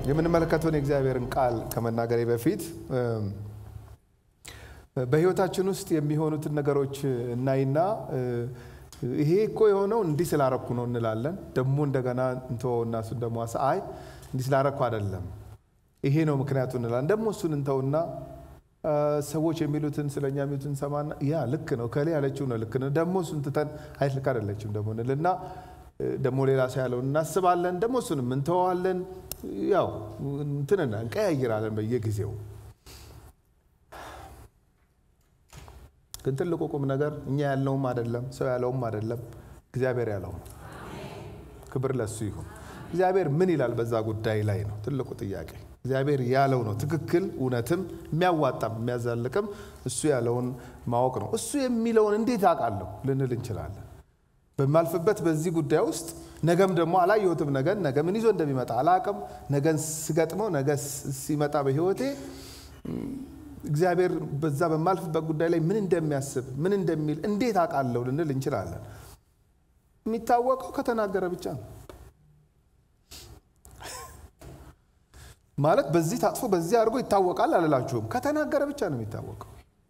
የምንመለከተውን የእግዚአብሔርን ቃል ከመናገሬ በፊት በሕይወታችን ውስጥ የሚሆኑትን ነገሮች እናይና ይሄ እኮ የሆነው እንዲህ ስላረኩ ነው እንላለን። ደግሞ እንደገና እንተወውና እሱን ደግሞ አይ እንዲህ ስላረኩ አይደለም ይሄ ነው ምክንያቱ እንላለን። ደግሞ እሱን እንተውና ሰዎች የሚሉትን ስለኛ የሚሉትን ሰማና ያ ልክ ነው ከሌ ያለችው ነው ልክ ነው ደግሞ እሱን ትተን አይ ልክ አይደለችም ደግሞ እንልና ደግሞ ሌላ ሰው ያለውን እናስባለን። ደግሞ እሱንም እንተዋለን። ያው እንትንና እንቀያይራለን በየጊዜው። ግን ትልቁ ቁም ነገር እኛ ያለውም አይደለም ሰው ያለውም አይደለም እግዚአብሔር ያለው ነው። ክብር ለሱ ይሁን። እግዚአብሔር ምን ይላል በዛ ጉዳይ ላይ ነው ትልቁ ጥያቄ። እግዚአብሔር ያለው ነው ትክክል፣ እውነትም የሚያዋጣም የሚያዛልቅም እሱ ያለውን ማወቅ ነው። እሱ የሚለውን እንዴት አውቃለሁ ልንል እንችላለን። በማልፍበት በዚህ ጉዳይ ውስጥ ነገም ደግሞ አላየሁትም። ነገን ነገ ምን ይዞ እንደሚመጣ አላቅም። ነገን ስገጥመው ነገ ሲመጣ በህይወቴ እግዚአብሔር በዛ በማልፍበት ጉዳይ ላይ ምን እንደሚያስብ ምን እንደሚል እንዴት አውቃለሁ ልንል እንችላለን። የሚታወቀው ከተናገረ ብቻ ነው። ማለት በዚህ ታጥፎ በዚህ አድርጎ ይታወቃል አልላችሁም። ከተናገረ ብቻ ነው የሚታወቀው።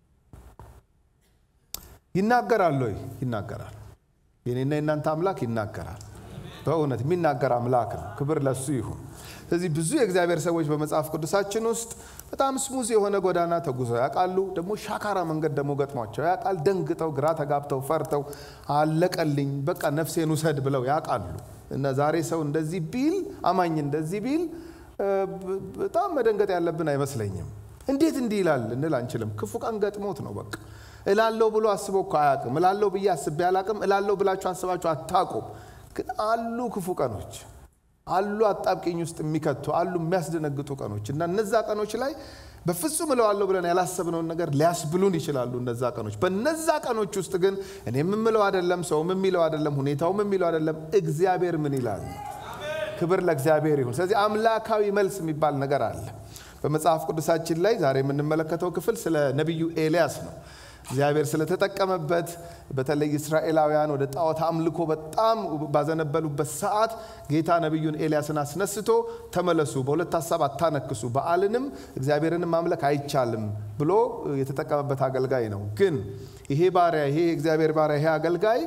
ይናገራል ወይ? ይናገራል። የኔና የእናንተ አምላክ ይናገራል። በእውነት የሚናገር አምላክ ነው። ክብር ለሱ ይሁን። ስለዚህ ብዙ የእግዚአብሔር ሰዎች በመጽሐፍ ቅዱሳችን ውስጥ በጣም ስሙዝ የሆነ ጎዳና ተጉዘው ያውቃሉ። ደግሞ ሻካራ መንገድ ደግሞ ገጥሟቸው ያውቃል። ደንግጠው፣ ግራ ተጋብተው፣ ፈርተው አለቀልኝ በቃ ነፍሴን ውሰድ ብለው ያውቃሉ። እና ዛሬ ሰው እንደዚህ ቢል አማኝ እንደዚህ ቢል በጣም መደንገጥ ያለብን አይመስለኝም። እንዴት እንዲህ ይላል እንል አንችልም። ክፉ ቀን ገጥሞት ነው በቃ እላለው ብሎ አስቦ እኮ አያውቅም። እላለው ብዬ አስቤ አላውቅም። እላለው ብላችሁ አስባችሁ አታውቁም። ግን አሉ ክፉ ቀኖች አሉ፣ አጣብቂኝ ውስጥ የሚከቱ አሉ፣ የሚያስደነግጡ ቀኖች እና እነዛ ቀኖች ላይ በፍጹም እለዋለሁ ብለን ያላሰብነውን ነገር ሊያስብሉን ይችላሉ። እነዛ ቀኖች በነዛ ቀኖች ውስጥ ግን እኔ የምምለው አይደለም፣ ሰውም የሚለው አይደለም፣ ሁኔታውም የሚለው አይደለም። እግዚአብሔር ምን ይላል? ክብር ለእግዚአብሔር ይሁን። ስለዚህ አምላካዊ መልስ የሚባል ነገር አለ በመጽሐፍ ቅዱሳችን ላይ። ዛሬ የምንመለከተው ክፍል ስለ ነቢዩ ኤልያስ ነው። እግዚአብሔር ስለተጠቀመበት በተለይ እስራኤላውያን ወደ ጣዖት አምልኮ በጣም ባዘነበሉበት ሰዓት ጌታ ነቢዩን ኤልያስን አስነስቶ ተመለሱ፣ በሁለት ሀሳብ አታነክሱ፣ በዓልንም እግዚአብሔርንም ማምለክ አይቻልም ብሎ የተጠቀመበት አገልጋይ ነው። ግን ይሄ ባሪያ ይሄ የእግዚአብሔር ባሪያ ይሄ አገልጋይ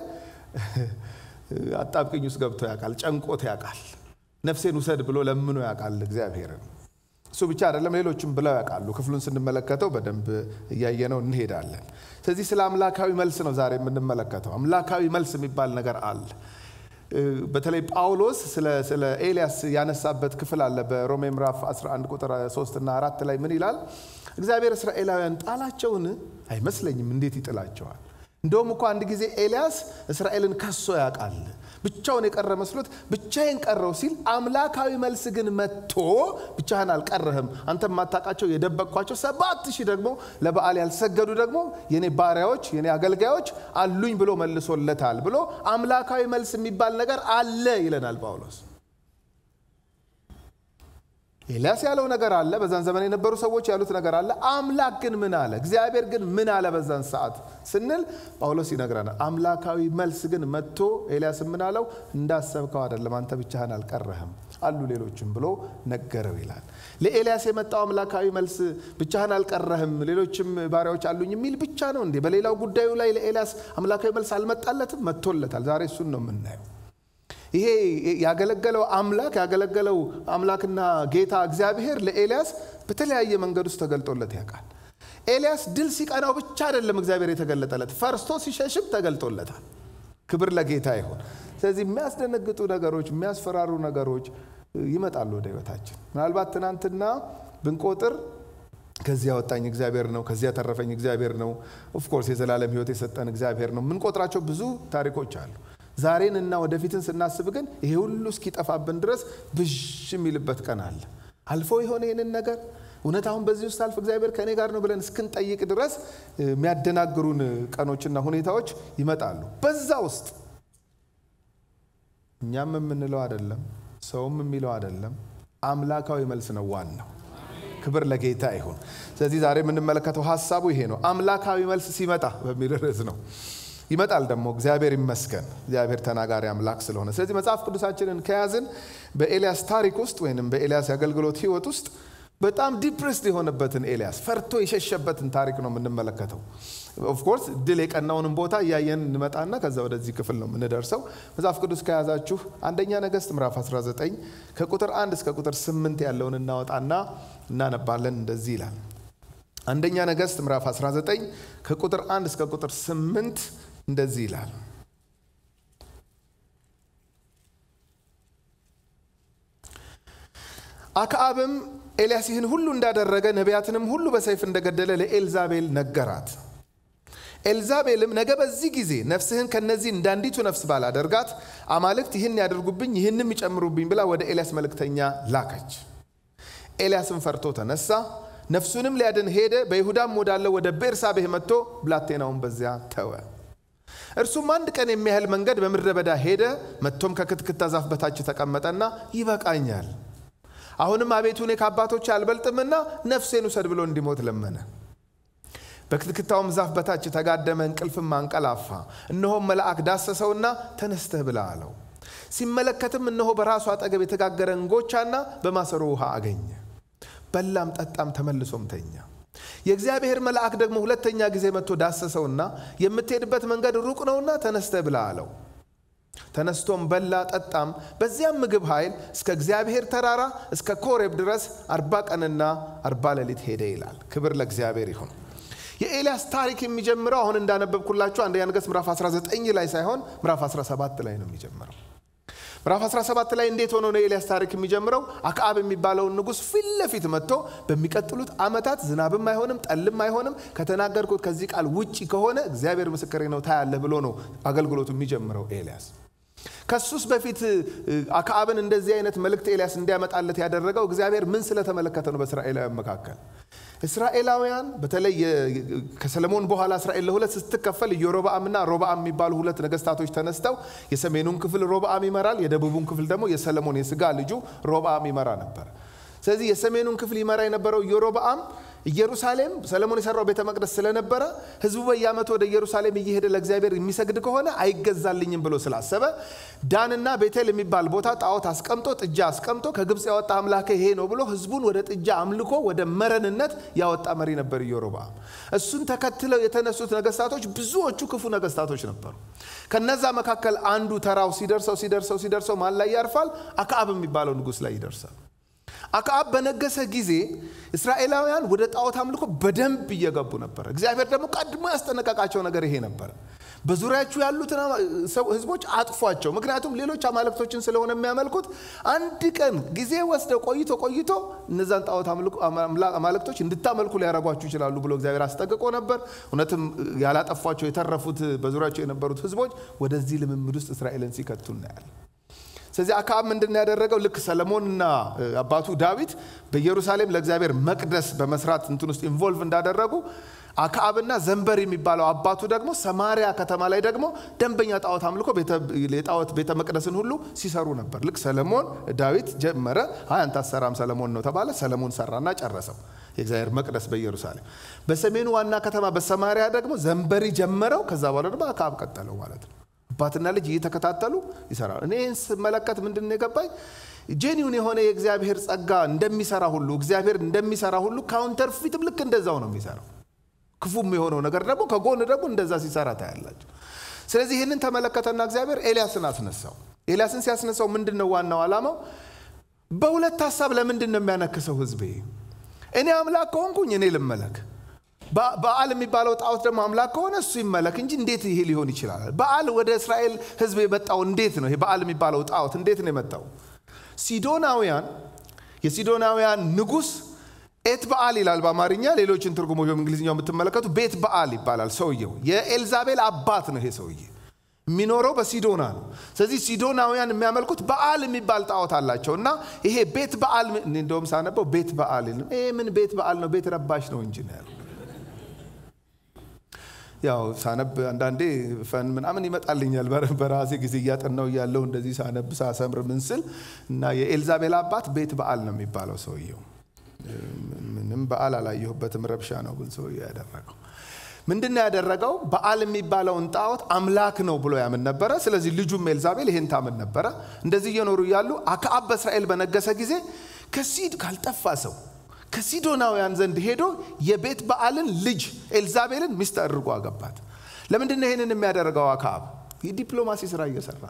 አጣብቅኝ ውስጥ ገብቶ ያውቃል፣ ጨንቆት ያውቃል፣ ነፍሴን ውሰድ ብሎ ለምኖ ያውቃል እግዚአብሔርን። እሱ ብቻ አይደለም፣ ሌሎችም ብለው ያውቃሉ። ክፍሉን ስንመለከተው በደንብ እያየነው እንሄዳለን። ስለዚህ ስለ አምላካዊ መልስ ነው ዛሬ የምንመለከተው። አምላካዊ መልስ የሚባል ነገር አለ። በተለይ ጳውሎስ ስለ ኤልያስ ያነሳበት ክፍል አለ በሮሜ ምዕራፍ 11 ቁጥር 3 እና 4 ላይ ምን ይላል? እግዚአብሔር እስራኤላውያን ጣላቸውን? አይመስለኝም። እንዴት ይጥላቸዋል? እንደውም እኮ አንድ ጊዜ ኤልያስ እስራኤልን ከሶ ያውቃል። ብቻውን የቀረ መስሎት ብቻዬን ቀረው ሲል አምላካዊ መልስ ግን መጥቶ ብቻህን አልቀረህም፣ አንተ የማታውቃቸው የደበቅኳቸው ሰባት ሺህ ደግሞ ለበዓል ያልሰገዱ ደግሞ የኔ ባሪያዎች የኔ አገልጋዮች አሉኝ ብሎ መልሶለታል ብሎ አምላካዊ መልስ የሚባል ነገር አለ ይለናል ጳውሎስ። ኤልያስ ያለው ነገር አለ። በዛን ዘመን የነበሩ ሰዎች ያሉት ነገር አለ። አምላክ ግን ምን አለ? እግዚአብሔር ግን ምን አለ በዛን ሰዓት ስንል ጳውሎስ ይነግረናል። አምላካዊ መልስ ግን መጥቶ ኤልያስ ምን አለው? እንዳሰብከው አይደለም፣ አንተ ብቻህን አልቀረህም፣ አሉ ሌሎችም ብሎ ነገረው ይላል። ለኤልያስ የመጣው አምላካዊ መልስ ብቻህን አልቀረህም፣ ሌሎችም ባሪያዎች አሉኝ የሚል ብቻ ነው እንዴ? በሌላው ጉዳዩ ላይ ለኤልያስ አምላካዊ መልስ አልመጣለትም? መጥቶለታል። ዛሬ እሱን ነው የምናየው። ይሄ ያገለገለው አምላክ ያገለገለው አምላክና ጌታ እግዚአብሔር ለኤልያስ በተለያየ መንገድ ውስጥ ተገልጦለት ያውቃል። ኤልያስ ድል ሲቀናው ብቻ አይደለም እግዚአብሔር የተገለጠለት፣ ፈርሶ ሲሸሽም ተገልጦለታል። ክብር ለጌታ ይሁን። ስለዚህ የሚያስደነግጡ ነገሮች፣ የሚያስፈራሩ ነገሮች ይመጣሉ ወደ ህይወታችን። ምናልባት ትናንትና ብንቆጥር ከዚህ ያወጣኝ እግዚአብሔር ነው፣ ከዚህ ያተረፈኝ እግዚአብሔር ነው፣ ኦፍኮርስ የዘላለም ህይወት የሰጠን እግዚአብሔር ነው። የምንቆጥራቸው ብዙ ታሪኮች አሉ። ዛሬን እና ወደፊትን ስናስብ ግን ይሄ ሁሉ እስኪጠፋብን ድረስ ብዥ የሚልበት ቀን አለ። አልፎ የሆነ ይህንን ነገር እውነት አሁን በዚህ ውስጥ አልፍ እግዚአብሔር ከእኔ ጋር ነው ብለን እስክንጠይቅ ድረስ የሚያደናግሩን ቀኖችና ሁኔታዎች ይመጣሉ። በዛ ውስጥ እኛም የምንለው አይደለም፣ ሰውም የሚለው አይደለም፣ አምላካዊ መልስ ነው ዋናው። ክብር ለጌታ ይሁን። ስለዚህ ዛሬ የምንመለከተው ሀሳቡ ይሄ ነው። አምላካዊ መልስ ሲመጣ በሚል ርዕስ ነው። ይመጣል ደግሞ እግዚአብሔር ይመስገን። እግዚአብሔር ተናጋሪ አምላክ ስለሆነ። ስለዚህ መጽሐፍ ቅዱሳችንን ከያዝን በኤልያስ ታሪክ ውስጥ ወይም በኤልያስ የአገልግሎት ህይወት ውስጥ በጣም ዲፕሬስድ የሆነበትን ኤልያስ ፈርቶ የሸሸበትን ታሪክ ነው የምንመለከተው። ኦፍኮርስ ድል የቀናውንም ቦታ እያየን እንመጣና ከዛ ወደዚህ ክፍል ነው የምንደርሰው። መጽሐፍ ቅዱስ ከያዛችሁ አንደኛ ነገሥት ምዕራፍ 19 ከቁጥር 1 እስከ ቁጥር 8 ያለውን እናወጣና እናነባለን። እንደዚህ ይላል። አንደኛ ነገሥት ምዕራፍ 19 ከቁጥር 1 እስከ ቁጥር 8 እንደዚህ ይላል። አክዓብም ኤልያስ ይህን ሁሉ እንዳደረገ ነቢያትንም ሁሉ በሰይፍ እንደገደለ ለኤልዛቤል ነገራት። ኤልዛቤልም ነገ በዚህ ጊዜ ነፍስህን ከነዚህ እንዳንዲቱ ነፍስ ባላደርጋት አማልክት ይህን ያደርጉብኝ ይህንም ይጨምሩብኝ ብላ ወደ ኤልያስ መልእክተኛ ላከች። ኤልያስም ፈርቶ ተነሳ፣ ነፍሱንም ሊያድን ሄደ። በይሁዳም ወዳለው ወደ ቤርሳቤህ መጥቶ ብላቴናውን በዚያ ተወ። እርሱም አንድ ቀን የሚያህል መንገድ በምድረ በዳ ሄደ። መጥቶም ከክትክታ ዛፍ በታች ተቀመጠና ይበቃኛል፣ አሁንም አቤቱ እኔ ከአባቶቼ አልበልጥምና ነፍሴን ውሰድ ብሎ እንዲሞት ለመነ። በክትክታውም ዛፍ በታች ተጋደመ፣ እንቅልፍም አንቀላፋ። እነሆም መልአክ ዳሰሰውና ተነስተህ ብላ አለው። ሲመለከትም እነሆ በራሱ አጠገብ የተጋገረ እንጎቻና በማሰሮ ውሃ አገኘ። በላም ጠጣም፣ ተመልሶም ተኛ። የእግዚአብሔር መልአክ ደግሞ ሁለተኛ ጊዜ መጥቶ ዳሰሰውና የምትሄድበት መንገድ ሩቅ ነውና ተነስተህ ብላ አለው። ተነስቶም በላ ጠጣም። በዚያም ምግብ ኃይል እስከ እግዚአብሔር ተራራ እስከ ኮሬብ ድረስ አርባ ቀንና አርባ ሌሊት ሄደ ይላል። ክብር ለእግዚአብሔር ይሁን። የኤልያስ ታሪክ የሚጀምረው አሁን እንዳነበብኩላችሁ አንደኛ ነገሥት ምዕራፍ 19 ላይ ሳይሆን ምዕራፍ 17 ላይ ነው የሚጀምረው። ምዕራፍ 17 ላይ እንዴት ሆኖ ነው የኤልያስ ታሪክ የሚጀምረው? አክዓብ የሚባለውን ንጉሥ ፊት ለፊት መጥቶ በሚቀጥሉት ዓመታት ዝናብም አይሆንም ጠልም አይሆንም ከተናገርኩት ከዚህ ቃል ውጭ ከሆነ እግዚአብሔር ምስክሬ ነው ታያለህ ብሎ ነው አገልግሎቱ የሚጀምረው ኤልያስ። ከሱስ በፊት አክዓብን እንደዚህ አይነት መልእክት ኤልያስ እንዲያመጣለት ያደረገው እግዚአብሔር ምን ስለተመለከተ ነው? በእስራኤላውያን መካከል እስራኤላውያን በተለይ ከሰለሞን በኋላ እስራኤል ለሁለት ስትከፈል ኢዮሮብዓምና ሮብዓም የሚባሉ ሁለት ነገስታቶች ተነስተው የሰሜኑን ክፍል ሮብዓም ይመራል፣ የደቡቡን ክፍል ደግሞ የሰለሞን የስጋ ልጁ ሮብዓም ይመራ ነበር። ስለዚህ የሰሜኑን ክፍል ይመራ የነበረው ኢዮሮብዓም ኢየሩሳሌም ሰለሞን የሰራው ቤተ መቅደስ ስለነበረ ህዝቡ በየዓመቱ ወደ ኢየሩሳሌም እየሄደ ለእግዚአብሔር የሚሰግድ ከሆነ አይገዛልኝም ብሎ ስላሰበ ዳንና ቤቴል የሚባል ቦታ ጣዖት አስቀምጦ ጥጃ አስቀምጦ ከግብፅ ያወጣ አምላክ ይሄ ነው ብሎ ህዝቡን ወደ ጥጃ አምልኮ ወደ መረንነት ያወጣ መሪ ነበር ኢዮሮብዓም። እሱን ተከትለው የተነሱት ነገስታቶች ብዙዎቹ ክፉ ነገስታቶች ነበሩ። ከነዛ መካከል አንዱ ተራው ሲደርሰው ሲደርሰው ሲደርሰው ማን ላይ ያርፋል? አክዓብ የሚባለው ንጉሥ ላይ ይደርሳል። አክዓብ በነገሰ ጊዜ እስራኤላውያን ወደ ጣዖት አምልኮ በደንብ እየገቡ ነበር። እግዚአብሔር ደግሞ ቀድሞ ያስጠነቀቃቸው ነገር ይሄ ነበር። በዙሪያችሁ ያሉትን ህዝቦች አጥፏቸው፣ ምክንያቱም ሌሎች አማልክቶችን ስለሆነ የሚያመልኩት አንድ ቀን ጊዜ ወስደው ቆይቶ ቆይቶ እነዛን ጣዖት አማልክቶች እንድታመልኩ ሊያረጓችሁ ይችላሉ ብሎ እግዚአብሔር አስጠንቅቆ ነበር። እውነትም ያላጠፏቸው የተረፉት በዙሪያቸው የነበሩት ህዝቦች ወደዚህ ልምምድ ውስጥ እስራኤልን ሲከቱ እናያለን። ስለዚህ አክዓብ ምንድን ነው ያደረገው? ልክ ሰለሞንና አባቱ ዳዊት በኢየሩሳሌም ለእግዚአብሔር መቅደስ በመስራት እንትን ውስጥ ኢንቮልቭ እንዳደረጉ አክዓብና ዘንበር የሚባለው አባቱ ደግሞ ሰማሪያ ከተማ ላይ ደግሞ ደንበኛ ጣዖት አምልኮ የጣዖት ቤተ መቅደስን ሁሉ ሲሰሩ ነበር። ልክ ሰለሞን ዳዊት ጀመረ። አይ አንተ አትሰራም ሰለሞን ነው ተባለ። ሰለሞን ሰራና ጨረሰው የእግዚአብሔር መቅደስ በኢየሩሳሌም። በሰሜኑ ዋና ከተማ በሰማሪያ ደግሞ ዘንበሪ ጀመረው። ከዛ በኋላ ደግሞ አክዓብ ቀጠለው ማለት ነው። አባትና ልጅ እየተከታተሉ ይሰራሉ። እኔ ስመለከት ምንድን ነው የገባኝ? ጄኒውን የሆነ የእግዚአብሔር ጸጋ እንደሚሰራ ሁሉ እግዚአብሔር እንደሚሰራ ሁሉ ካውንተር ፊትም ልክ እንደዛው ነው የሚሰራው። ክፉም የሆነው ነገር ደግሞ ከጎን ደግሞ እንደዛ ሲሰራ ታያላቸው። ስለዚህ ይህንን ተመለከተና እግዚአብሔር ኤልያስን አስነሳው። ኤልያስን ሲያስነሳው ምንድን ነው ዋናው ዓላማው? በሁለት ሀሳብ ለምንድን ነው የሚያነክሰው ህዝቤ? እኔ አምላክ ከሆንኩኝ እኔ ልመለክ በዓል የሚባለው ጣዖት ደግሞ አምላክ ከሆነ እሱ ይመለክ እንጂ እንዴት ይሄ ሊሆን ይችላል? በዓል ወደ እስራኤል ህዝብ የመጣው እንዴት ነው? ይሄ በዓል የሚባለው ጣዖት እንዴት ነው የመጣው? ሲዶናውያን የሲዶናውያን ንጉሥ ኤት በዓል ይላል በአማርኛ፣ ሌሎችን ትርጉሞች በእንግሊዝኛው የምትመለከቱ ቤት በዓል ይባላል። ሰውየው የኤልዛቤል አባት ነው። ይሄ ሰውዬ የሚኖረው በሲዶና ነው። ስለዚህ ሲዶናውያን የሚያመልኩት በዓል የሚባል ጣዖት አላቸው እና ይሄ ቤት በዓል እንደውም ሳነበው ቤት በዓል ይሄ ምን ቤት በዓል ነው? ቤት ረባሽ ነው እንጂ ነው ያለው ያው ሳነብ አንዳንዴ ፈን ምናምን ይመጣልኛል በራሴ ጊዜ እያጠናው እያለው እንደዚህ ሳነብ ሳሰምር ምን ስል እና የኤልዛቤል አባት ቤት በዓል ነው የሚባለው ሰውየው። ምንም በዓል አላየሁበትም፣ ረብሻ ነው ግን ሰውየው ያደረገው። ምንድን ነው ያደረገው? በዓል የሚባለውን ጣዖት አምላክ ነው ብሎ ያምን ነበረ። ስለዚህ ልጁም ኤልዛቤል ይሄን ታምን ነበረ። እንደዚህ እየኖሩ እያሉ አክዓብ በእስራኤል በነገሰ ጊዜ ከሲድ ካልጠፋ ሰው ከሲዶናውያን ዘንድ ሄዶ የቤት በዓልን ልጅ ኤልዛቤልን ሚስት አድርጎ አገባት። ለምንድን ነው ይህንን የሚያደርገው? አክዓብ የዲፕሎማሲ ስራ እየሰራ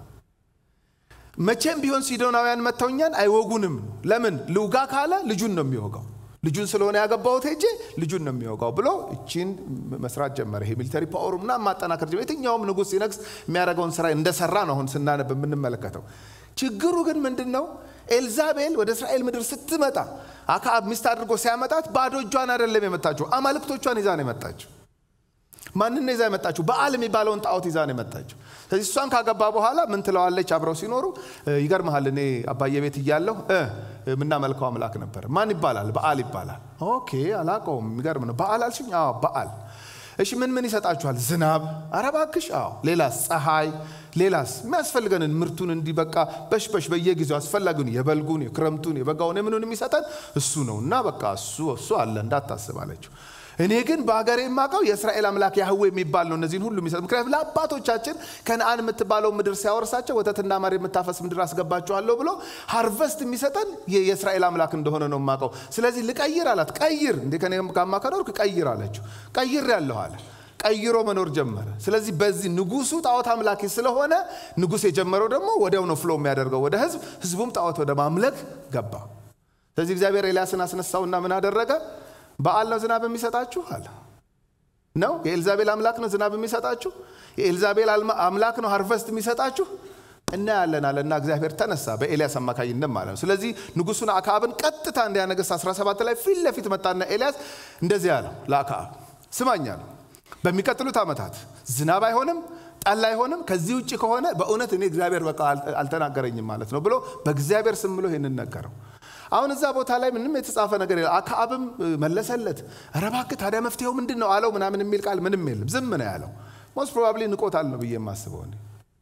መቼም ቢሆን ሲዶናውያን መተውኛን አይወጉንም። ለምን ልውጋ ካለ ልጁን ነው የሚወጋው ልጁን ስለሆነ ያገባሁት ሄጄ ልጁን ነው የሚወጋው ብሎ እቺን መስራት ጀመረ። ይሄ ሚሊተሪ ፓወሩ ምናምን ማጠናከር ጀመረ። የትኛውም ንጉሥ ሲነግስ የሚያደርገውን ስራ እንደሰራ ነው አሁን ስናነብ የምንመለከተው። ችግሩ ግን ምንድን ነው? ኤልዛቤል ወደ እስራኤል ምድር ስትመጣ አክዓብ ሚስት አድርጎ ሲያመጣት ባዶ እጇን አይደለም የመጣችው፣ አማልክቶቿን ይዛ ነው የመጣችው። ማንን ነው ይዛ የመጣችው? በዓል የሚባለውን ጣዖት ይዛ ነው የመጣችው። ስለዚህ እሷን ካገባ በኋላ ምን ትለዋለች? አብረው ሲኖሩ ይገርመሃል፣ እኔ አባዬ ቤት እያለሁ የምናመልከው አምላክ ነበር። ማን ይባላል? በዓል ይባላል። ኦኬ አላውቀውም። የሚገርም ነው። በዓል አልሽኝ? አዎ በዓል። እሺ ምን ምን ይሰጣችኋል? ዝናብ። ኧረ እባክሽ። አዎ። ሌላስ? ፀሐይ። ሌላስ? የሚያስፈልገንን ምርቱን እንዲበቃ በሽበሽ በየጊዜው አስፈላጊውን የበልጉን፣ የክረምቱን፣ የበጋውን የምኑን የሚሰጠን እሱ ነው እና በቃ እሱ እሱ አለ እንዳታስብ አለችው። እኔ ግን በሀገሬ የማውቀው የእስራኤል አምላክ ያህዌ የሚባል ነው እነዚህን ሁሉ የሚሰጥ። ምክንያቱም ለአባቶቻችን ከነአን የምትባለው ምድር ሲያወርሳቸው ወተትና ማር የምታፈስ ምድር አስገባችኋለሁ ብሎ ሃርቨስት የሚሰጠን የእስራኤል አምላክ እንደሆነ ነው የማውቀው። ስለዚህ ልቀይር አላት። ቀይር እንዴ ከኔ ጋማ ከኖርክ ቀይር አለችው። ቀይር ያለሁ አለ። ቀይሮ መኖር ጀመረ። ስለዚህ በዚህ ንጉሱ ጣዖት አምላኪ ስለሆነ ንጉስ የጀመረው ደግሞ ወዲያው ነው ፍሎ የሚያደርገው ወደ ህዝብ፣ ህዝቡም ጣዖት ወደ ማምለክ ገባ። ስለዚህ እግዚአብሔር ኤልያስን አስነሳውና ምን አደረገ? በዓል ነው ዝናብ የሚሰጣችሁ አለ ነው። የኤልዛቤል አምላክ ነው ዝናብ የሚሰጣችሁ። የኤልዛቤል አምላክ ነው ሃርቨስት የሚሰጣችሁ። እናያለን አለና እግዚአብሔር ተነሳ በኤልያስ አማካኝነት ማለት ነው። ስለዚህ ንጉሱን አክዓብን ቀጥታ እንዲያነገስ 17 ላይ ፊት ለፊት መጣና ኤልያስ እንደዚህ አለው ለአክዓብ ስማኝ አለው በሚቀጥሉት ዓመታት ዝናብ አይሆንም ጠል አይሆንም። ከዚህ ውጭ ከሆነ በእውነት እኔ እግዚአብሔር በቃ አልተናገረኝም ማለት ነው ብሎ በእግዚአብሔር ስም ብሎ ይህንን ነገረው። አሁን እዛ ቦታ ላይ ምንም የተጻፈ ነገር የለም። አክዓብም መለሰለት፣ ኧረ እባክህ ታዲያ መፍትሄው ምንድን ነው አለው። ምናምን የሚል ቃል ምንም የለም። ዝም ነው ያለው። ሞስት ፕሮባብሊ ንቆታል ነው ብዬ የማስበው እኔ።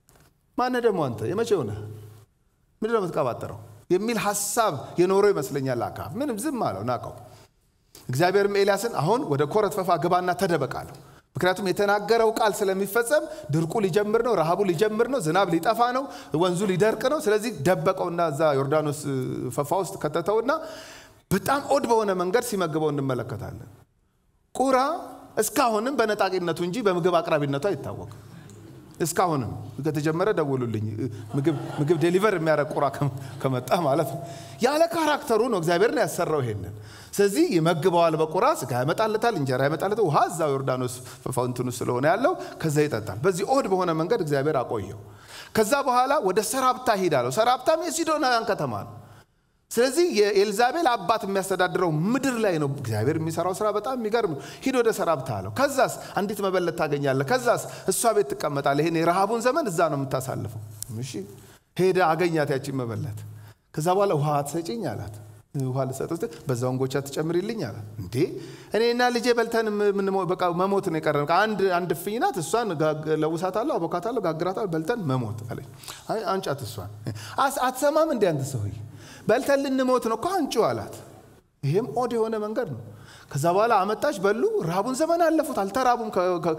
ማነህ ደግሞ አንተ የመቼው ነህ? ምንድን ነው የምትቀባጠረው? የሚል ሀሳብ የኖረው ይመስለኛል አክዓብ። ምንም ዝም አለው፣ ናቀው። እግዚአብሔርም ኤልያስን አሁን ወደ ኮረት ፈፋ ግባና ተደበቅ አለው። ምክንያቱም የተናገረው ቃል ስለሚፈጸም ድርቁ ሊጀምር ነው፣ ረሃቡ ሊጀምር ነው፣ ዝናብ ሊጠፋ ነው፣ ወንዙ ሊደርቅ ነው። ስለዚህ ደበቀውና እዛ ዮርዳኖስ ፈፋ ውስጥ ከተተውና በጣም ኦድ በሆነ መንገድ ሲመግበው እንመለከታለን። ቁራ እስካሁንም በነጣቂነቱ እንጂ በምግብ አቅራቢነቱ አይታወቅም። እስካሁንም ከተጀመረ ደውሉልኝ። ምግብ ዴሊቨር የሚያደርግ ቁራ ከመጣ ማለት ነው። ያለ ካራክተሩ ነው እግዚአብሔር ነው ያሰራው ይሄንን። ስለዚህ ይመግበዋል። በቁራ ስጋ ያመጣለታል፣ እንጀራ ያመጣለታል። ውሃ እዛው ዮርዳኖስ ፋውንትን ስለሆነ ያለው ከዛ ይጠጣል። በዚህ ኦድ በሆነ መንገድ እግዚአብሔር አቆየው። ከዛ በኋላ ወደ ሰራፕታ ሂዳለው። ሰራፕታም የሲዶናውያን ከተማ ነው። ስለዚህ የኤልዛቤል አባት የሚያስተዳድረው ምድር ላይ ነው። እግዚአብሔር የሚሰራው ስራ በጣም የሚገርም ነው። ሂድ ወደ ሰራፕታ አለው። ከዛስ አንዲት መበለት ታገኛለህ። ከዛስ እሷ ቤት ትቀመጣለህ። ይሄን የረሃቡን ዘመን እዛ ነው የምታሳልፈው። እሺ ሄደ አገኛት ያቺን መበለት። ከዛ በኋላ ውሃ ትሰጪኝ አላት። ውሃ ልሰጥ ስትል በዛው እንጎቻ ትጨምሪልኝ አላት። እንዴ እኔና ልጄ በልተን በቃ መሞት ነው የቀረን። አንድ አንድ እፍኝ ናት። እሷን ለውሳታለሁ፣ አቦካታለሁ፣ ጋግራታለሁ፣ በልተን መሞት አለኝ። አይ አንጫት እሷን። አትሰማም እንዴ አንተ ሰውዬ በልተን ልንሞት ነው እኮ አንጩ አላት። ይሄም ኦድ የሆነ መንገድ ነው። ከዛ በኋላ አመጣች፣ በሉ። ረሃቡን ዘመን አለፉት፣ አልተራቡም።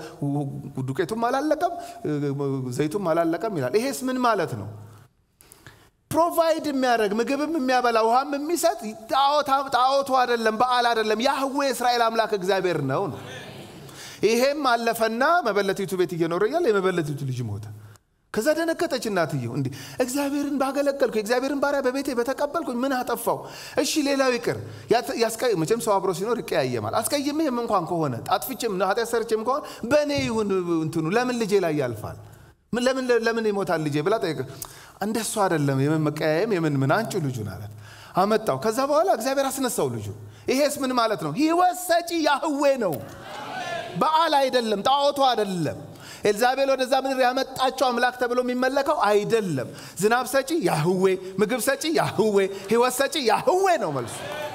ዱቄቱም አላለቀም፣ ዘይቱም አላለቀም ይላል። ይሄስ ምን ማለት ነው? ፕሮቫይድ የሚያደርግ ምግብም የሚያበላ ውሃም የሚሰጥ ጣዖቱ አይደለም፣ በዓል አይደለም፣ ያህዌ የእስራኤል አምላክ እግዚአብሔር ነው ነው። ይሄም አለፈና መበለቲቱ ቤት እየኖረ እያለ የመበለቲቱ ልጅ ሞተ። ከዛ ደነገጠች እናትየው። እንዲህ እግዚአብሔርን ባገለገልኩ የእግዚአብሔርን ባሪያ በቤቴ በተቀበልኩኝ ምን አጠፋው? እሺ ሌላው ይቅር። መቼም ሰው አብሮ ሲኖር ይቀያየማል። አስቀይሜም እንኳን ከሆነ አጥፍቼም ኃጢአት ሰርቼም ከሆነ በእኔ ይሁን እንትኑ ለምን ልጄ ላይ ያልፋል? ለምን ለምን ይሞታል ልጄ ብላ ጠየቀ። እንደሱ አይደለም የምን መቀያየም የምን ምን አንጩ ልጁን አለት አመጣው። ከዛ በኋላ እግዚአብሔር አስነሳው ልጁ። ይሄስ ምን ማለት ነው? ሕይወት ሰጪ ያህዌ ነው፣ በዓል አይደለም፣ ጣዖቱ አይደለም። ኤልዛቤል ወደዛ ምድር ያመጣቸው አምላክ ተብሎ የሚመለከው አይደለም። ዝናብ ሰጪ ያህዌ፣ ምግብ ሰጪ ያህዌ፣ ሕይወት ሰጪ ያህዌ ነው መልሱ።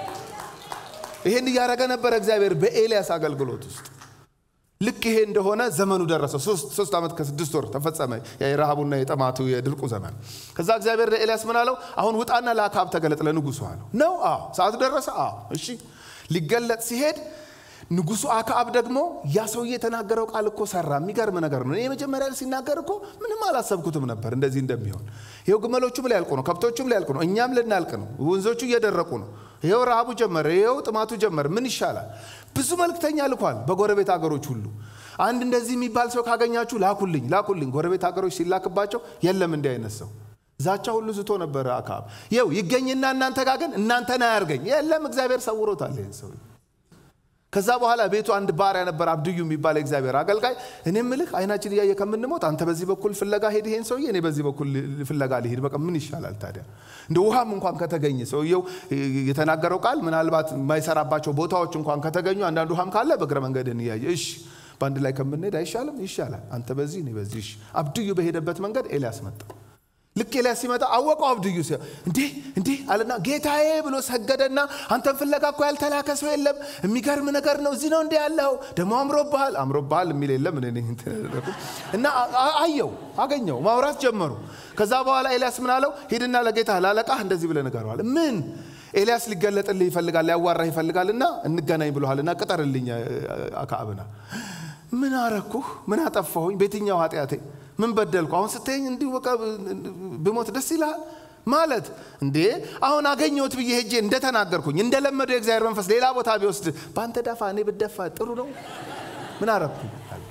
ይሄን እያደረገ ነበረ እግዚአብሔር በኤልያስ አገልግሎት ውስጥ። ልክ ይሄ እንደሆነ ዘመኑ ደረሰ። ሶስት ዓመት ከስድስት ወር ተፈጸመ የረሃቡና የጠማቱ የድርቁ ዘመን። ከዛ እግዚአብሔር ለኤልያስ ምን አለው? አሁን ውጣና ለአክዓብ ተገለጥ ለንጉሱ አለው። ነው? አዎ። ሰዓቱ ደረሰ? አዎ። እሺ። ሊገለጥ ሲሄድ ንጉሱ አክዓብ ደግሞ ያ ሰውዬ የተናገረው ቃል እኮ ሰራ። የሚገርም ነገር ነው። የመጀመሪያ ሲናገር እኮ ምንም አላሰብኩትም ነበር እንደዚህ እንደሚሆን። ይኸው ግመሎቹም ሊያልቁ ነው፣ ከብቶቹም ሊያልቁ ነው፣ እኛም ልናልቅ ነው፣ ወንዞቹ እየደረቁ ነው። ይኸው ረሃቡ ጀመረ፣ ይኸው ጥማቱ ጀመረ። ምን ይሻላል? ብዙ መልክተኛ ልኳል በጎረቤት ሀገሮች ሁሉ። አንድ እንደዚህ የሚባል ሰው ካገኛችሁ ላኩልኝ፣ ላኩልኝ። ጎረቤት ሀገሮች ሲላክባቸው የለም እንዲህ አይነት ሰው ዛቻ ሁሉ ዝቶ ነበረ አክዓብ። ይኸው ይገኝና እናንተ ጋር ግን እናንተን አያርገኝ። የለም እግዚአብሔር ሰውሮታል ይህን ሰው ከዛ በኋላ ቤቱ አንድ ባሪያ ነበር፣ አብድዩ የሚባል የእግዚአብሔር አገልጋይ። እኔ ምልህ አይናችን እያየ ከምንሞት አንተ በዚህ በኩል ፍለጋ ሄድ ይሄን ሰውዬ፣ እኔ በዚህ በኩል ፍለጋ ልሄድ። በቃ ምን ይሻላል ታዲያ? እንደ ውሃም እንኳን ከተገኘ ሰውየው የተናገረው ቃል ምናልባት የማይሰራባቸው ቦታዎች እንኳን ከተገኙ አንዳንድ ውሃም ካለ በእግረ መንገድን እያየ እሺ፣ በአንድ ላይ ከምንሄድ አይሻልም? ይሻላል። አንተ በዚህ እኔ በዚህ። እሺ። አብድዩ በሄደበት መንገድ ኤልያስ መጣ። ልክ ኤልያስ ሲመጣ አወቀው። አብድዩ ሲ እንዴ እንዴ አለና ጌታዬ ብሎ ሰገደና አንተን ፍለጋ እኮ ያልተላከ ሰው የለም። የሚገርም ነገር ነው። እዚህ ነው እንደ ያለው ደግሞ አምሮብሃል። አምሮብሃል የሚል የለም እና አየው፣ አገኘው፣ ማውራት ጀመሩ። ከዛ በኋላ ኤልያስ ምን አለው? ሂድና ለጌታ ላለቃህ እንደዚህ ብለህ ንገረዋል። ምን ኤልያስ ሊገለጥልህ ይፈልጋል፣ ሊያዋራህ ይፈልጋልና እንገናኝ ብሎሃልና ቅጠርልኝ አክዓብና። ምን አረኩህ? ምን አጠፋሁኝ? በየትኛው ኃጢአቴ ምን በደልኩ? አሁን ስትይኝ እንዲሁ በቃ ብሞት ደስ ይልሃል ማለት እንዴ? አሁን አገኘሁት ብዬ ሄጄ እንደተናገርኩኝ እንደለመደው የእግዚአብሔር መንፈስ ሌላ ቦታ ቢወስድ በአንተ ዳፋ እኔ ብደፋ ጥሩ ነው? ምን አረኩኝ?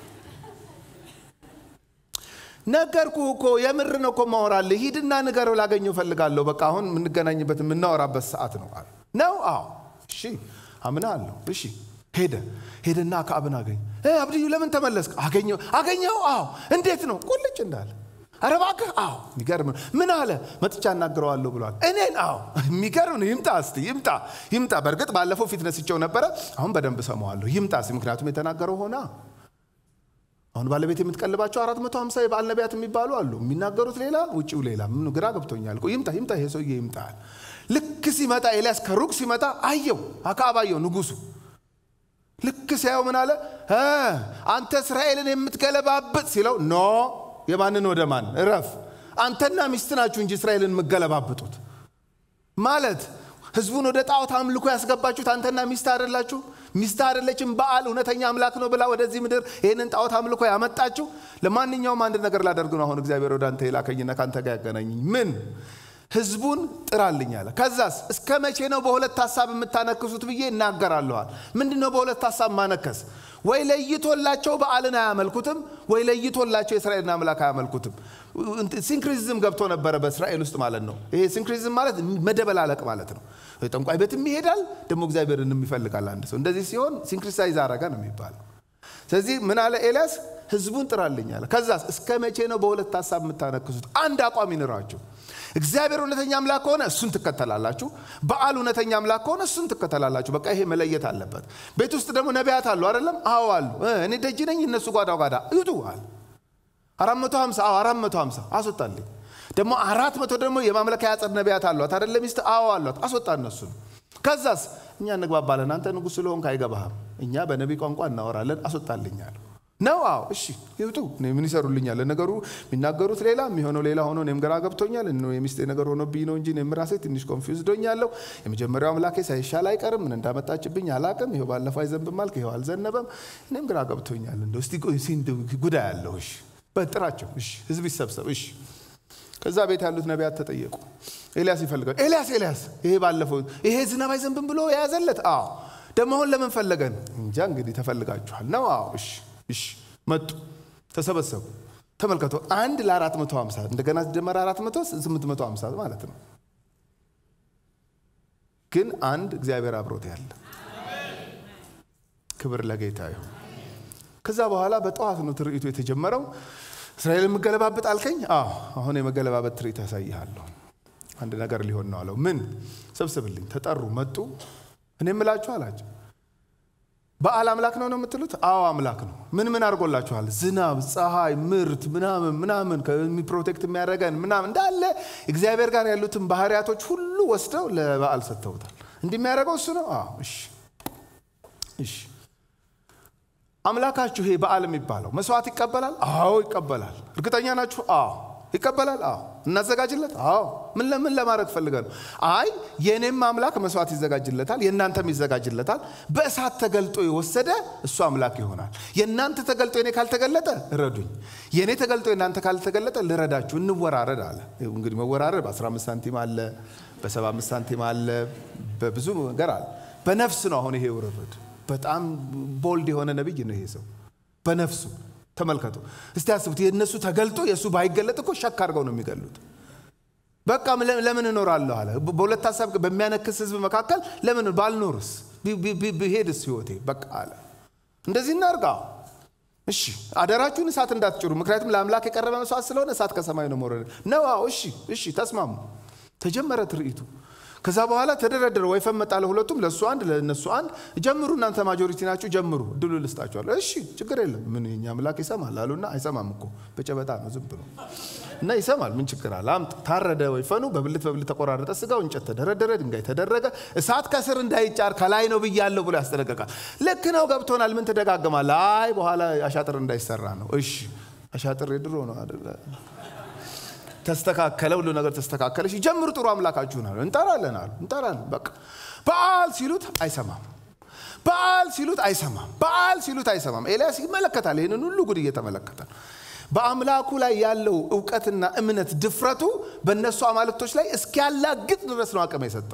ነገርኩህ እኮ የምር ነው እኮ ማወራልህ። ሂድና ንገረው፣ ላገኘው እፈልጋለሁ። በቃ አሁን የምንገናኝበት የምናወራበት ሰዓት ነው አለ። ነው? አዎ። እሺ አምናለሁ። እሺ ሄደ ሄደና አክዓብን አገኘ። አብድዩ ለምን ተመለስክ? አገኘው አገኘው። አዎ። እንዴት ነው? ቁልጭ እንዳለ። ኧረ እባክህ። አዎ። የሚገርም ነው። ምን አለ? መጥቻ እናግረዋለሁ ብሏል። እኔን? አዎ። የሚገርም ነው። ይምጣ እስቲ ይምጣ ይምጣ። በእርግጥ ባለፈው ፊት ነስቼው ነበረ። አሁን በደንብ ሰማዋለሁ። ይምጣ እስቲ። ምክንያቱም የተናገረው ሆና አሁን ባለቤት የምትቀልባቸው አራት መቶ ሀምሳ የበዓል ነቢያት የሚባሉ አሉ። የሚናገሩት ሌላ፣ ውጭው ሌላ። ምን ግራ ገብቶኛል። ይምጣ ይምጣ፣ ይሄ ሰውዬ ይምጣል። ልክ ሲመጣ ኤልያስ ከሩቅ ሲመጣ አየው፣ አክዓብ አየው ንጉሱ ልክ ሲያየው ምን አለ? አንተ እስራኤልን የምትገለባብጥ ሲለው፣ ኖ የማንን ወደ ማን እረፍ። አንተና ሚስት ናችሁ እንጂ እስራኤልን የምትገለባብጡት ማለት ህዝቡን ወደ ጣዖት አምልኮ ያስገባችሁት አንተና ሚስት አይደላችሁ? ሚስት አይደለችም በዓል እውነተኛ አምላክ ነው ብላ ወደዚህ ምድር ይህንን ጣዖት አምልኮ ያመጣችሁ። ለማንኛውም አንድ ነገር ላደርግ ነው አሁን እግዚአብሔር ወደ አንተ የላከኝና ከአንተ ጋር ያገናኘኝ ምን ህዝቡን ጥራልኝ አለ። ከዛስ እስከ መቼ ነው በሁለት ሀሳብ የምታነክሱት ብዬ እናገራለኋል። ምንድን ነው በሁለት ሀሳብ ማነከስ? ወይ ለይቶላቸው በዓልን አያመልኩትም፣ ወይ ለይቶላቸው የእስራኤልን አምላክ አያመልኩትም። ሲንክሪዝም ገብቶ ነበረ በእስራኤል ውስጥ ማለት ነው። ይሄ ሲንክሪዝም ማለት መደበላለቅ ማለት ነው። ጠንቋይ ቤትም ይሄዳል፣ ደግሞ እግዚአብሔርን ይፈልጋል አንድ ሰው። እንደዚህ ሲሆን ሲንክሪሳይዝ አረገ ነው የሚባለው። ስለዚህ ምን አለ ኤልያስ? ህዝቡን ጥራልኝ አለ። ከዛስ እስከ መቼ ነው በሁለት ሀሳብ የምታነክሱት? አንድ አቋም ይኑራችሁ። እግዚአብሔር እውነተኛ አምላክ ከሆነ እሱን ትከተላላችሁ። በዓል እውነተኛ አምላክ ከሆነ እሱን ትከተላላችሁ። በቃ ይሄ መለየት አለበት። ቤት ውስጥ ደግሞ ነቢያት አሉ አይደለም? አዎ አሉ። እኔ ደጅ ነኝ፣ እነሱ ጓዳ ጓዳ ይውጡ አለ። አራት መቶ ሀምሳ አዎ አራት መቶ ሀምሳ አስወጣልኝ። ደግሞ አራት መቶ ደግሞ የማምለኪያ ያጸድ ነቢያት አሏት አይደለ? ሚስት አዎ አሏት። አስወጣ እነሱን። ከዛስ እኛ እንግባባለን። አንተ ንጉሥ ስለሆንክ አይገባህም። እኛ በነቢ ቋንቋ እናወራለን። አስወጣልኝ አለ ነው አዎ፣ እሺ ይውጡ። ምን ይሰሩልኛል? ነገሩ የሚናገሩት ሌላ የሚሆነው ሌላ ሆኖ እኔም ግራ ገብቶኛል። የሚስቴ ነገር ሆኖብኝ ነው እንጂ እኔም ራሴ ትንሽ ኮንፊውዝድ ሆኛለሁ። የመጀመሪያው አምላኬ ሳይሻል አይቀርም። ምን እንዳመጣችብኝ አላቅም። ይኸው ባለፈው አይዘንብም አልክ፣ ይኸው አልዘነበም። እኔም ግራ ገብቶኛል። እንደው እስቲ ጉዳይ አለው። እሺ በጥራቸው። እሺ ህዝብ ይሰብሰብ። እሺ ከዛ ቤት ያሉት ነቢያት ተጠየቁ። ኤልያስ ይፈልጋል። ኤልያስ ኤልያስ፣ ይሄ ባለፈው ይሄ ዝናብ አይዘንብም ብሎ የያዘለት አዎ። ደግሞ አሁን ለምን ፈለገን? እንጃ እንግዲህ ተፈልጋችኋል ነው። አዎ እሺ እሺ መጡ፣ ተሰበሰቡ። ተመልከቱ አንድ ለአራት መቶ ሀምሳ እንደገና ሲደመር አራት መቶ ስምንት መቶ ሀምሳ ማለት ነው። ግን አንድ እግዚአብሔር አብሮት ያለ ክብር ለጌታ ይሁን። ከዛ በኋላ በጠዋት ነው ትርኢቱ የተጀመረው። እስራኤል የምገለባበጥ አልከኝ? አዎ አሁን የመገለባበጥ ትርኢት ያሳይሃለሁ። አንድ ነገር ሊሆን ነው አለው። ምን? ሰብስብልኝ። ተጠሩ፣ መጡ። እኔ የምላችሁ አላቸው በዓል አምላክ ነው ነው የምትሉት? አዎ አምላክ ነው። ምን ምን አድርጎላችኋል? ዝናብ፣ ፀሐይ፣ ምርት ምናምን ምናምን ፕሮቴክት የሚያደርገን ምናምን እንዳለ እግዚአብሔር ጋር ያሉትን ባህሪያቶች ሁሉ ወስደው ለበዓል ሰጥተውታል። እንዲህ የሚያደርገው እሱ ነው። አዎ እሺ፣ እሺ። አምላካችሁ ይሄ በዓል የሚባለው መስዋዕት ይቀበላል? አዎ ይቀበላል። እርግጠኛ ናችሁ? አዎ ይቀበላል። አዎ እናዘጋጅለት። አዎ ምን ለምን ለማድረግ ፈልገ ነው? አይ የእኔም አምላክ መስዋዕት ይዘጋጅለታል፣ የእናንተም ይዘጋጅለታል። በእሳት ተገልጦ የወሰደ እሱ አምላክ ይሆናል። የእናንተ ተገልጦ የኔ ካልተገለጠ እረዱኝ፣ የእኔ ተገልጦ የእናንተ ካልተገለጠ ልረዳችሁ፣ እንወራረድ አለ። እንግዲህ መወራረድ በ15 ሳንቲም አለ፣ በ75 ሳንቲም አለ፣ በብዙ ነገር አለ። በነፍስ ነው አሁን ይሄ ውርርድ። በጣም ቦልድ የሆነ ነቢይ ነው ይሄ ሰው በነፍሱ ተመልከቱ እስቲ አስቡት። የእነሱ ተገልጦ የእሱ ባይገለጥ እኮ ሸክ አድርገው ነው የሚገሉት። በቃ ለምን እኖራለሁ አለ። በሁለት ሀሳብ በሚያነክስ ህዝብ መካከል ለምን ባልኖርስ ብሄድስ ህይወቴ በቃ አለ። እንደዚህ እናርጋ። እሺ አደራችሁን እሳት እንዳትጭሩ፣ ምክንያቱም ለአምላክ የቀረበ መስዋዕት ስለሆነ እሳት ከሰማይ ነው መውረድ ነው። እሺ እሺ፣ ተስማሙ። ተጀመረ ትርኢቱ። ከዛ በኋላ ተደረደረ። ወይፈን መጣ ለሁለቱም፣ ለእሱ አንድ ለእነሱ አንድ። ጀምሩ እናንተ ማጆሪቲ ናችሁ ጀምሩ፣ ድሉ ልስጣችኋለሁ። እሺ ችግር የለም ምን የኛ አምላክ ይሰማል አሉና፣ አይሰማም እኮ በጨበጣ ነው ዝም ብሎ እና ይሰማል። ምን ችግር አለ? አምጥ። ታረደ ወይፈኑ፣ በብልት በብልት ተቆራረጠ ስጋው፣ እንጨት ተደረደረ፣ ድንጋይ ተደረገ። እሳት ከስር እንዳይጫር ከላይ ነው ብያለሁ ብሎ ያስጠነቀቃል። ልክ ነው ገብቶናል። ምን ትደጋግማለህ? አይ በኋላ አሻጥር እንዳይሰራ ነው። እሺ አሻጥር የድሮ ነው አደለ ተስተካከለ፣ ሁሉ ነገር ተስተካከለ። እሺ ጀምሩ፣ ጥሩ አምላካችሁን አሉ። እንጠራለን አሉ። እንጠራለን በቃ በዓል ሲሉት አይሰማም። በዓል ሲሉት አይሰማም። በዓል ሲሉት አይሰማም። ኤልያስ ይመለከታል። ይህንን ሁሉ ጉድ እየተመለከተ በአምላኩ ላይ ያለው እውቀትና እምነት ድፍረቱ በእነሱ አማልክቶች ላይ እስኪያላግጥ ድረስ ነው አቅም የሰጠው።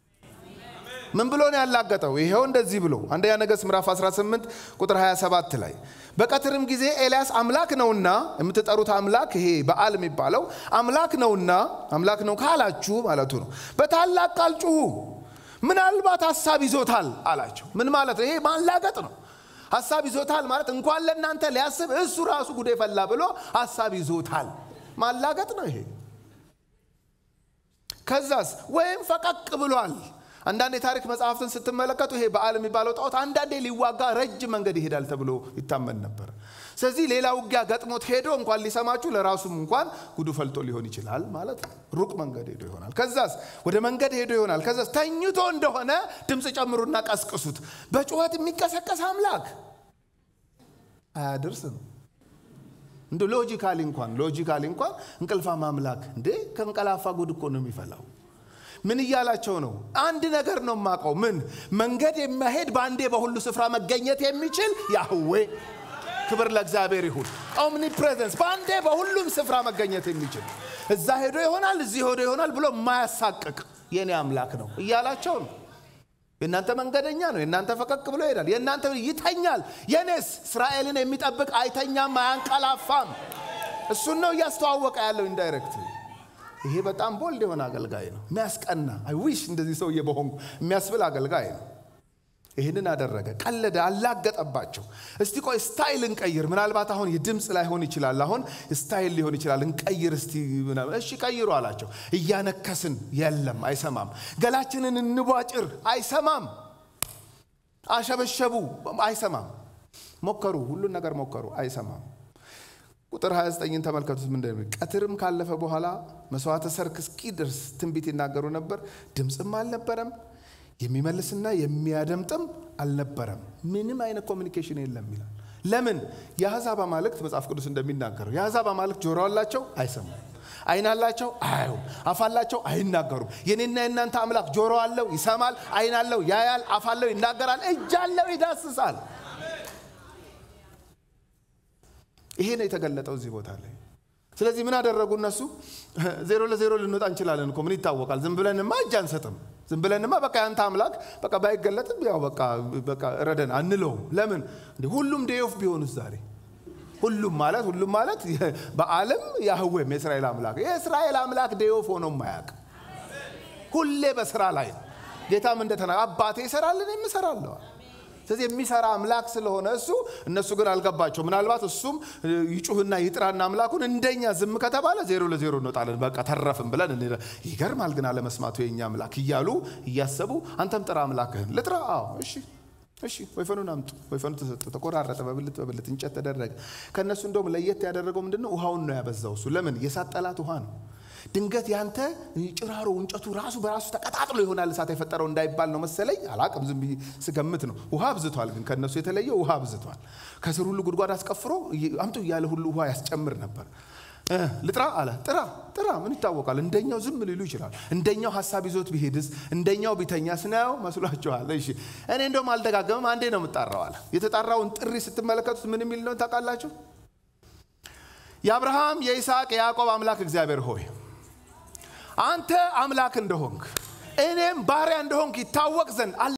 ምን ብሎ ነው ያላገጠው? ይሄው እንደዚህ ብሎ አንደኛ ነገሥት ምዕራፍ 18 ቁጥር 27 ላይ በቀትርም ጊዜ ኤልያስ አምላክ ነውና የምትጠሩት አምላክ ይሄ በዓል የሚባለው አምላክ ነውና አምላክ ነው ካላችሁ ማለቱ ነው። በታላቅ ቃል ጩሁ፣ ምናልባት ሀሳብ ይዞታል አላቸው። ምን ማለት ነው? ይሄ ማላገጥ ነው። ሀሳብ ይዞታል ማለት እንኳን ለእናንተ ሊያስብ እሱ ራሱ ጉዴ ፈላ ብሎ ሀሳብ ይዞታል። ማላገጥ ነው ይሄ። ከዛስ ወይም ፈቀቅ ብሏል። አንዳንድ የታሪክ መጽሐፍትን ስትመለከቱ ይሄ በዓል የሚባለው ጣዖት አንዳንዴ ሊዋጋ ረጅም መንገድ ይሄዳል ተብሎ ይታመን ነበር። ስለዚህ ሌላ ውጊያ ገጥሞት ሄዶ እንኳን ሊሰማችሁ ለራሱም እንኳን ጉዱ ፈልጦ ሊሆን ይችላል ማለት ነው። ሩቅ መንገድ ሄዶ ይሆናል። ከዛስ ወደ መንገድ ሄዶ ይሆናል። ከዛስ ተኝቶ እንደሆነ ድምፅ ጨምሩና ቀስቅሱት። በጩኸት የሚቀሰቀስ አምላክ አያድርስ ነው። እንደ ሎጂካሊ እንኳን ሎጂካሊ እንኳን እንቅልፋም አምላክ እንዴ ከእንቀላፋ ጉድ እኮ ነው የሚፈላው። ምን እያላቸው ነው? አንድ ነገር ነው የማውቀው። ምን መንገድ የሚያሄድ በአንዴ በሁሉ ስፍራ መገኘት የሚችል ያህዌ ክብር ለእግዚአብሔር ይሁን። ኦምኒ ፕሬዘንስ በአንዴ በሁሉም ስፍራ መገኘት የሚችል እዛ ሄዶ ይሆናል እዚህ ሄዶ ይሆናል ብሎ የማያሳቅቅ የኔ አምላክ ነው እያላቸው ነው። የእናንተ መንገደኛ ነው። የእናንተ ፈቀቅ ብሎ ይሄዳል። የእናንተ ይተኛል። የኔስ እስራኤልን የሚጠብቅ አይተኛም፣ አያንቀላፋም። እሱን ነው እያስተዋወቀ ያለው ኢንዳይሬክት ይሄ በጣም ቦልድ የሆነ አገልጋይ ነው። የሚያስቀና አይ ዊሽ እንደዚህ ሰውዬ በሆንኩ የሚያስብል አገልጋይ ነው። ይህንን አደረገ፣ ቀለደ፣ አላገጠባቸው። እስቲ ቆይ ስታይል እንቀይር። ምናልባት አሁን የድምፅ ላይሆን ይችላል፣ አሁን ስታይል ሊሆን ይችላል። እንቀይር እስቲ። እሺ ቀይሩ አላቸው። እያነከስን የለም፣ አይሰማም። ገላችንን እንቧጭር፣ አይሰማም። አሸበሸቡ፣ አይሰማም። ሞከሩ፣ ሁሉን ነገር ሞከሩ፣ አይሰማም። ቁጥር 29ን ተመልከቱት። ምንድን ቀትርም ካለፈ በኋላ መስዋዕተ ሰርክ እስኪደርስ ትንቢት ይናገሩ ነበር። ድምፅም አልነበረም፣ የሚመልስና የሚያደምጥም አልነበረም። ምንም አይነት ኮሚኒኬሽን የለም ይላል። ለምን? የአሕዛብ አማልክት መጽሐፍ ቅዱስ እንደሚናገረው የአሕዛብ አማልክት ጆሮ አላቸው፣ አይሰሙም። አይን አላቸው፣ አያዩም። አፍ አላቸው፣ አይናገሩም። የኔና የእናንተ አምላክ ጆሮ አለው፣ ይሰማል። አይን አለው፣ ያያል። አፍ አለው፣ ይናገራል። እጅ አለው፣ ይዳስሳል። ይሄ ነው የተገለጠው እዚህ ቦታ ላይ። ስለዚህ ምን አደረጉ እነሱ? ዜሮ ለዜሮ ልንወጣ እንችላለን እኮ ምን ይታወቃል? ዝም ብለንማ እጅ አንሰጥም። ዝም ብለንማ በቃ ያንተ አምላክ በቃ ባይገለጥም ያው በቃ በቃ ረደን አንለውም። ለምን እንዴ ሁሉም ዴዮፍ ቢሆኑስ ዛሬ ሁሉም ማለት ሁሉም ማለት በዓለም ያህዌም የእስራኤል አምላክ የእስራኤል አምላክ ዴዮፍ ሆኖ ማያውቅ ሁሌ በስራ ላይ ነው። ጌታም እንደተና አባቴ ይሰራል እኔም እሰራለሁ። ስለዚህ የሚሰራ አምላክ ስለሆነ እሱ እነሱ ግን አልገባቸው። ምናልባት እሱም ይጩህና ይጥራና አምላኩን እንደኛ ዝም ከተባለ ዜሮ ለዜሮ እንወጣለን፣ በቃ ተረፍን ብለን ይገርማል። ግን አለመስማቱ የኛ አምላክ እያሉ እያሰቡ አንተም ጥራ አምላክህን። ልጥራ? አዎ እሺ እሺ ወይፈኑን አምጡ። ወይፈኑ ተሰጠ፣ ተቆራረጠ፣ በብልት በብልት እንጨት ተደረገ። ከእነሱ እንደውም ለየት ያደረገው ምንድን ነው? ውሃውን ነው ያበዛው እሱ። ለምን? የእሳት ጠላት ውሃ ነው። ድንገት ያንተ ጭራሮ እንጨቱ ራሱ በራሱ ተቀጣጥሎ ይሆናል እሳት የፈጠረው እንዳይባል ነው መሰለኝ። አላቅም፣ ዝም ብዬ ስገምት ነው። ውሃ አብዝቷል፣ ግን ከእነሱ የተለየ ውሃ አብዝቷል። ከስር ሁሉ ጉድጓድ አስቀፍሮ አምጡ እያለ ሁሉ ውሃ ያስጨምር ነበር። ልጥራ አለ። ጥራ ጥራ፣ ምን ይታወቃል? እንደኛው ዝም ሊሉ ይችላል። እንደኛው ሀሳብ ይዞት ቢሄድስ? እንደኛው ቢተኛ ስናየው መስሏችኋል? እሺ እኔ እንደውም አልደጋገምም፣ አንዴ ነው የምጣራው አለ። የተጣራውን ጥሪ ስትመለከቱት ምን የሚል ነው ታውቃላችሁ? የአብርሃም የይስሐቅ የያዕቆብ አምላክ እግዚአብሔር ሆይ አንተ አምላክ እንደሆንክ እኔም ባሪያ እንደሆንክ ይታወቅ ዘንድ